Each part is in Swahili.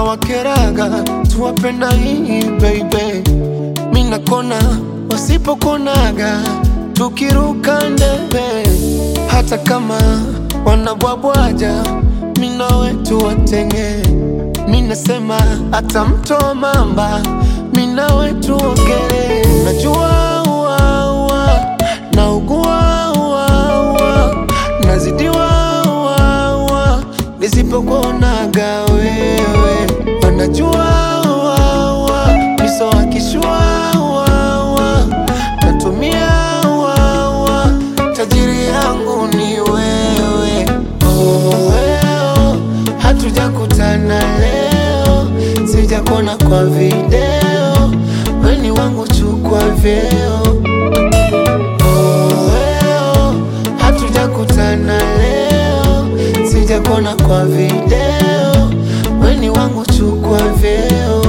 wakeraga tuwapenda hii baby mina kona wasipokonaga tukiruka ndebe hata kama wanabwabwaja mina wetu watenge minasema hata mto mamba mina wetu ogere najua uaua naugua uaua nazidiwa uaua nisipokuonaga wewe wanajua uaua miso wakishua uaua natumia uaua tajiri yangu ni wewe oh, weo hatujakutana leo sijakona kwa video weni wangu chukwa vyeo oh, weo hatujakutana leo sijakona kwa video weni wangu chukwa vyeo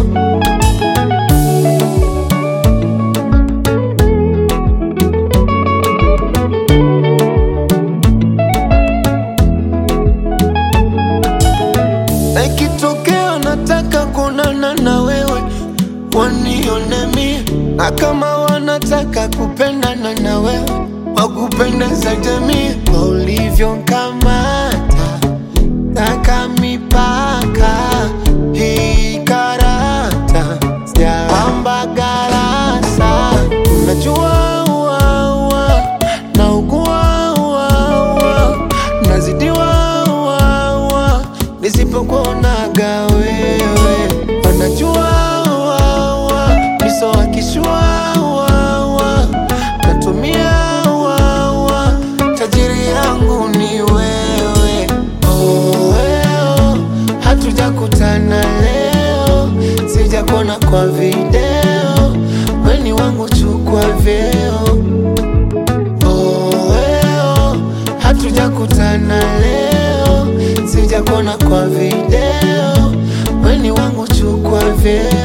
na ikitokea nataka kuonana na wewe wanione mie, na kama wanataka kupendana na wewe wakupendeza jamii kwa ulivyonkamata taka mipaka hii karata sijapamba garasa unajua uaua na ugua uaua nazidiwa uaua nisipokuonaga wewe wanajua uaua miso wakishua uaua natumia uaua tajiri yangu ni wewe oh, weo hatujakutana leo sijakona kwa video weni wangu chukwa vyeo oh, weo hatujakutana leo sijakona kwa video weni wangu chukwa vyeo